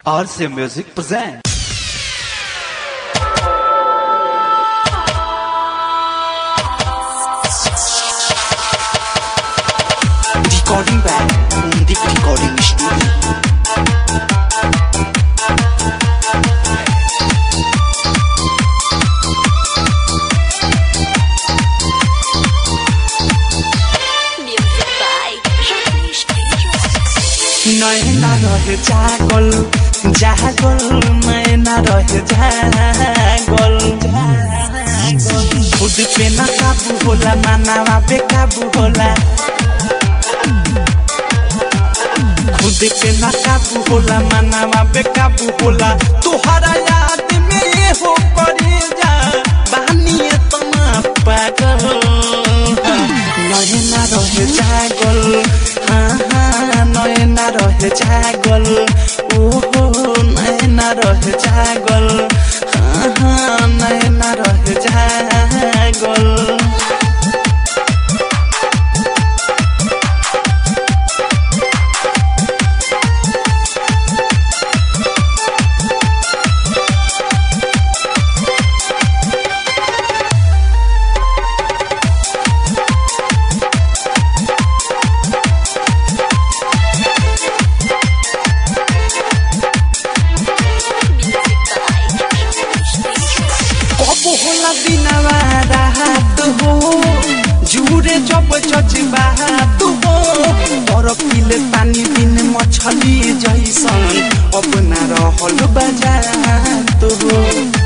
RC Music presents. Recording by Deep Recording Studio. Music by Ramesh नैना रहे जागल जागल नैना रहे जागल खुद पे न काबू होला मानावा बेकाबू होला खुद पे न काबू होला मानावा बेकाबू होला तोहरा याद में ये हो करे जा बानिए तना पागल नयना रहे जागल हाँ हाँ नयना रहे जागल ओहो नयना रहे जागल हाँ हाँ नयना रहे जागल Music by Ramesh कब होला दिनवा रात हो जुरे जब जज्बात हो तर पिले पानी बिन मछली जैसन अब ना रहल बजात हो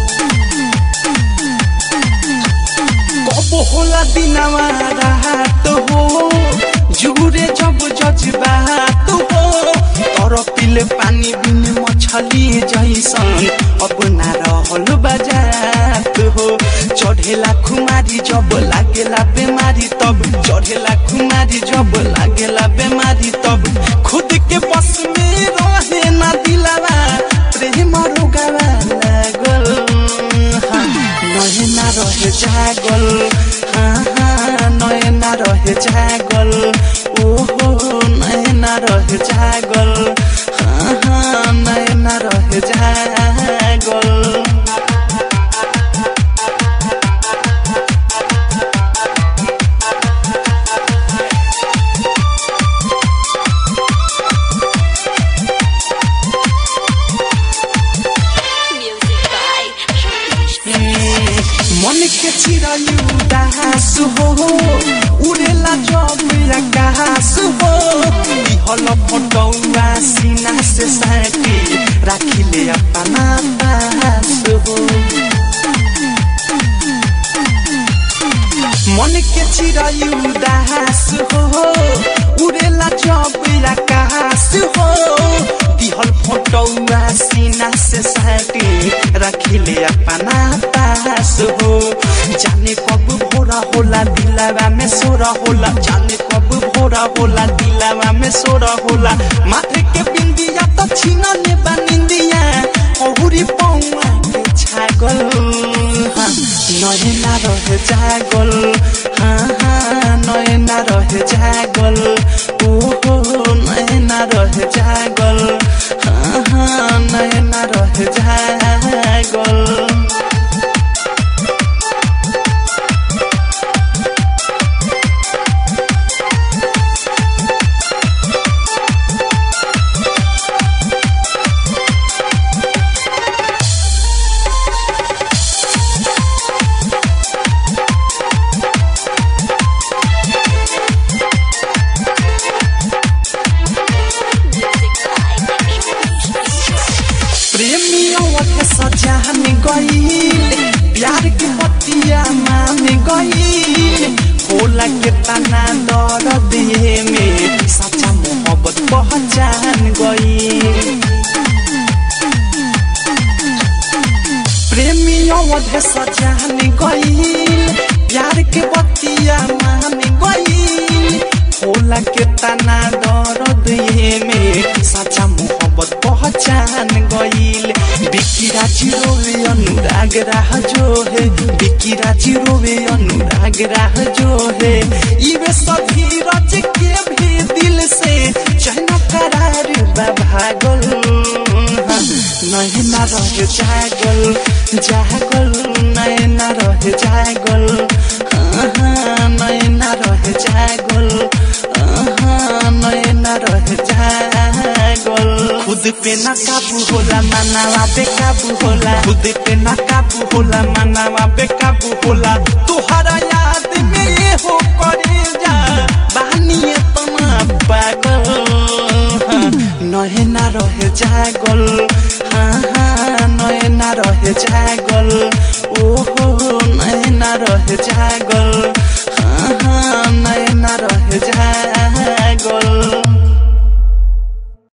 कब होला दिनवा रात हो जुरे जब जज्बात हो तर पिले पानी बिन मछली जैसन अब ना रहल बजात हो चढ़ेला खुमारी जब लागेला बेमारी तब चढ़ेला खुमारी जब लागेला बेमारी तब खुद के बस में रहे ना दिलावा प्रेम रोगावा लागल हाँ, नयना रहे जागल हाँ हाँ नयना रहे जागल ओहो नयना रहे जागल हाँ हाँ नयना रहे जागल Music by Ramesh मन के चिरायु दास हो उड़ेला जब आकाश हो हल फटौआ सीना से साटी राखिले अपना पास हो मन के चिरायु दास हो उड़ेला जब आकाश हो दिहल फोटौआ सीना से साटी रखिले अपना पास हो जाने कब भोरा होला दिलावा में सोरा होला जाने कब भोरा होला दिलावा में सोरा होला माथे के बिंदिया तो छीना ले बनिंदिया औरी पौआ के छागल हाँ, नयना रहे जागल हाँ हाँ नयना रहे जागल ओहो नयना रहे जागल हाँ हाँ नयना रहे जागल Music by Ramesh प्रेमियों के सजा में गईल प्यार की पतिया मान गईल होला के तना दर दिए में सच्चा मोहब्बत पहचान गईल प्रेमियों के सजा में गईल प्यार के बतिया मान गईल होला के तना दर दिए में सच्चा मोहब्बत पहचान गईल बिकी राजी रोवे अनुराग राह जो है बिकी राजी रोवे अनुराग राह जो है इवे सभी रच के भी दिल से चैन करार बा भागल हाँ, नैना रहे जागल जागल नैना रहे जागल हाँ, हाँ, नैना रहे जागल हाँ, नैना रहे जागल खुद पे न काबू होला मनावा बेकाबू होला खुद पे न काबू होला मनावा बेकाबू होला तुहरा याद में ये हो करे जा बानिए तना पागल हाँ, नैना रहे जागल हाँ हाँ नैना रहे जागल ओहो नैना रहे जागल हाँ हाँ नैना रहे जागल